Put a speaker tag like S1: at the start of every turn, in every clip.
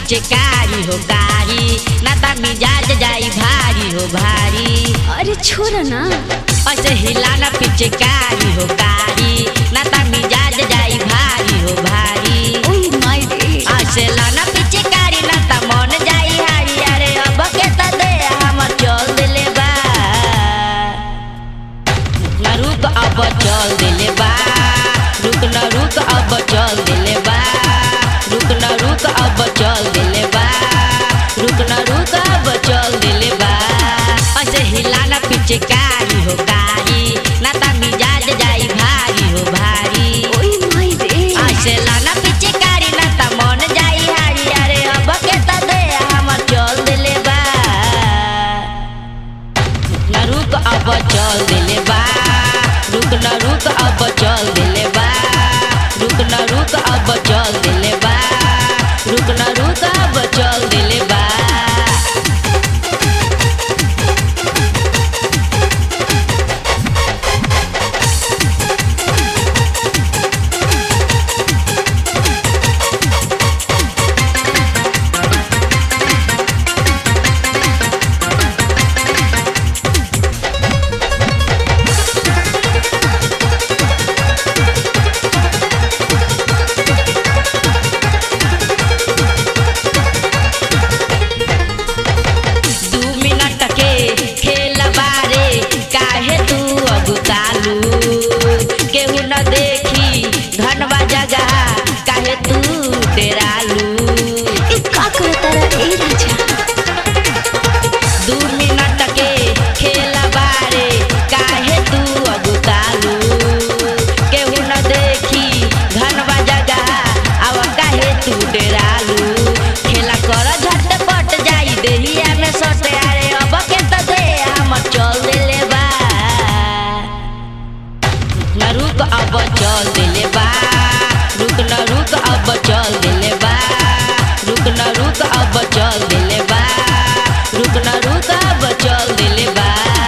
S1: पीछे कारी हो कारी ना ता मिजाज जाई भारी हो भारी
S2: अरे छोड़ ना
S1: ऐसे हिलाना पीछे कारी हो कारी ना ता मिजाज जाई भारी हो भारी
S2: ओए माय रे
S1: ऐसे लाना पीछे कारी ना ता मन जाई हारी अरे अब के त दे हमर चल दिले बा ना रुक अब चल दिले बा रुक ना रुक अब चल दिले बा रुक ना रुक अब चल दिले बा रुक ना रुक अब चल दिले बा ऐसे हिलाना पीछे कारी हो कारी ना ता मिजाज जाई भारी हो भारी
S2: ओए माय रे
S1: ऐसे लाना पीछे कारी ना ता मन जाई हारी अरे अब के त दे हमर चल दिले बा ना रुक अब चल दिले बा रुक ना रुक अब चल दिले बा रुक ना रुक अब चल दिले बा रुक ना रुक अब चल दिले बा दू मिनट के खेल बारे काहे तू अगुतालू केहू न देखी धनवा जगह काहे तू डेरालू
S2: ए का करता रे ए राजा
S1: दू मिनट के खेल बारे काहे तू अगुतालू केहू न देखी धनवा जगह अब काहे तू डेरालू खेला कर झटपट जाई देहिया में सटे अरे अब के त दे हम चल दिले बा न रुक अब चल दिले बा रुक न रुक अब चल दिले बा रुक न रुक अब चल दिले बा रुक न रुक अब चल दिले बा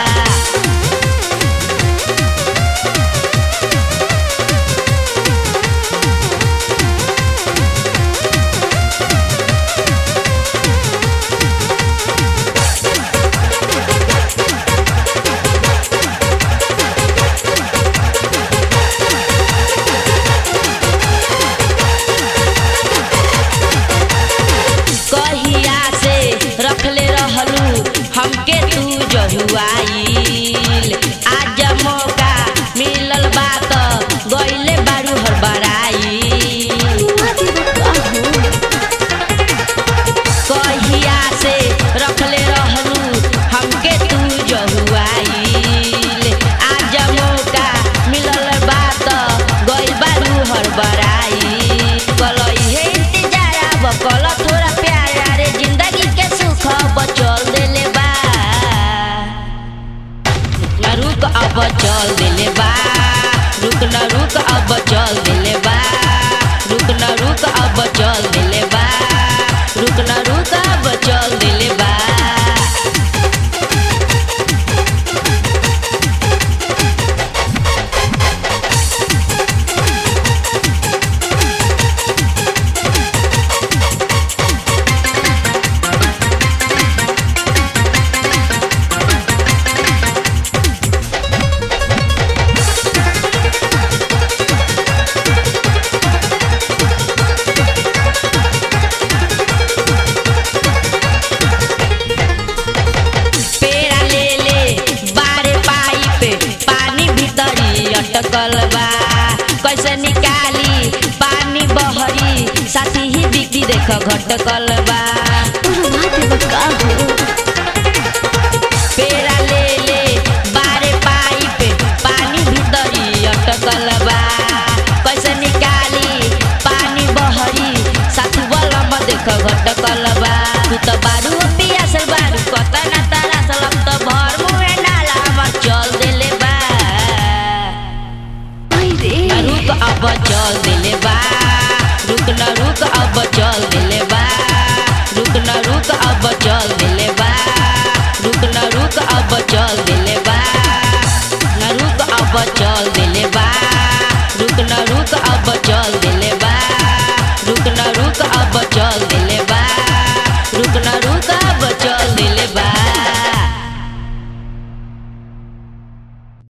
S1: कहिया से रखले रहलू हमके तू जहुआईल आज मौका मिलल बा त गइले बारू हड़बड़ाई
S2: मुआ देबो का हो
S1: कहिया से रखले रहलू हमके तू जहुआईल आज मौका मिलल बा त गइल बारू हड़बड़ाई कलई हे इंतजार अब कल थोड़ा प्यार अरे जिंदगी के सुख बचल देले बा ना रुक अब चल दिले बा रुक न रुक अब चल दिले बा रुक न रुक अब चल दिले बा रुक न रुक अब चल दिले बा पेड़ा ले ले बारे पाइप पानी भीतरी अटकल बा कैसे निकाली पानी बहरी साथी ही बिक्री देख घटकल बा
S2: मुआ देबो का हो
S1: पेड़ा ले ले बारे पाइप पानी भीतरी अटकल बा कैसे निकाली पानी बहरी साथी बलम देख घटकल बा तू त बारू पियासल बारू कता ना तारा सलम त भर मुहे नाला हमर चल देले बा
S2: ओए रे
S1: रुक अब चल दिले बा